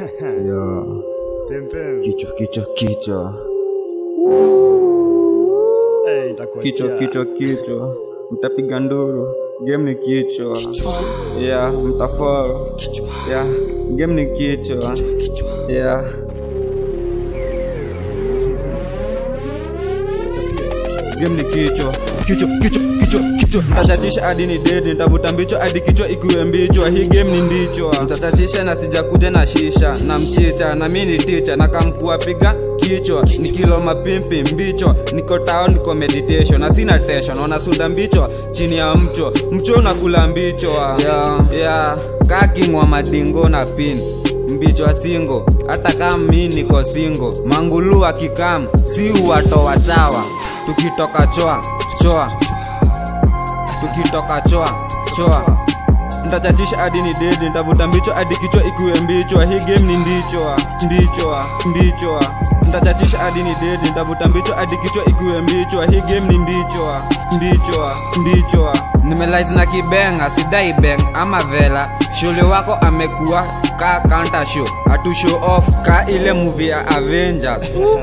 Yeah. Pim pim. Kichwa kichwa kichwa Eh, itakuwa kichwa chia. kichwa kichwa, mtapiga nduru. Game ni kichwa, yeah, mtafall, yeah, game ni kichwa, yeah. Game ni kichwa, kichwa kichwa kichwa kichwa. Nitachachisha hadi ni dead, nitavuta mbichwa hadi kichwa ikiwe mbichwa. Hii game ni ndichwa. Nitachachisha na sijakuja na shisha na mchicha na mimi ni teacher na kamkua piga kichwa ni kilo mapimpi mbichwa niko tao niko meditation na sina tension wanasunda mbichwa chini ya mcho mcho unakula mbichwa yeah, yeah. kakingwa madingo na pin mbichwa singo hata kama mi niko singo mangulu akikam si uwatoa chawa tukitoka choa choa tukitoka choa choa ntachachisha hadi ni dedi ntavuta mbichwa hadi kichwa ikiwe mbichwa hii game ni ndichwa ndichwa ndichwa ntachachisha hadi ni dedi ntavuta mbichwa hadi kichwa ikiwe mbichwa hii game ni mbichwa mbichwa mbichwa nimelaizi na kibenga sidai beng ama vela shule wako amekuwa ka counter show atu show off ka ile movie ya avengers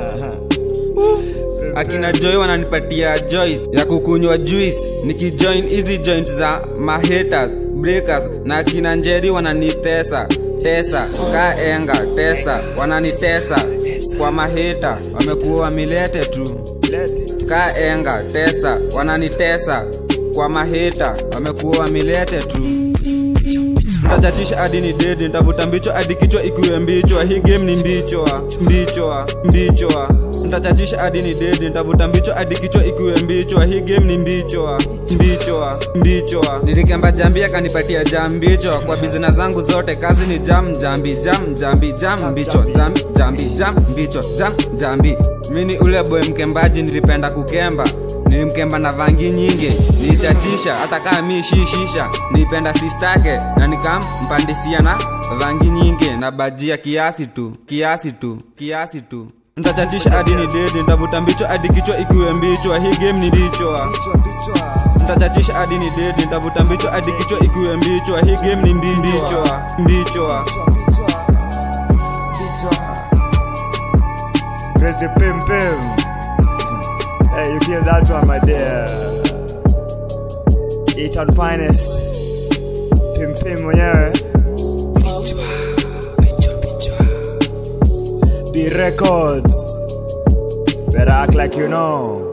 akina joy wananipatia joyce ya kukunywa juice nikijoin hizi joint za mahaters breakers na akina njeri wananitesa tesa ka enga tesa wananitesa kwa maheta wamekuwa wamilete tu Lete. ka enga tesa wananitesa kwa maheta wamekuwa wamilete tu ntachachisha hadi ni dedi ntavuta mbichwa hadi kichwa ikiwe mbichwa hii game ni mbichwa mbichwa mbichwa ntachachisha hadi ni dedi ntavuta mbichwa hadi kichwa ikiwe mbichwa hii game ni mbichwa mbichwa mbichwa nilikemba jambi akanipatia jam mbichwa kwa bizina zangu zote kazi ni jam jambi jam jambi jam mbichwa jam jambi jam mbichwa jam jambi mini ule boy mkembaji nilipenda kukemba nilimkemba na vangi nyingi nilichachisha hata kaa mi shishisha nilipenda sistake na nikampandisia na vangi nyingi na bajia kiasi tu kiasi tu kiasi tu ntachachisha hadi ni dedi ntavuta mbichwa hadi kichwa ikiwe mbichwa hii game ni ndichwa Bichwa bichwa. ntachachisha hadi ni dedi ntavuta mbichwa hadi kichwa ikiwe mbichwa hii game ni mbichwa mbichwa Bichwa bichwa. Bichwa. Crazy pim pim. Hey, you kill that one, my dear. Eat on finest. Pim pim mwenyewe. B records. Better act like you know.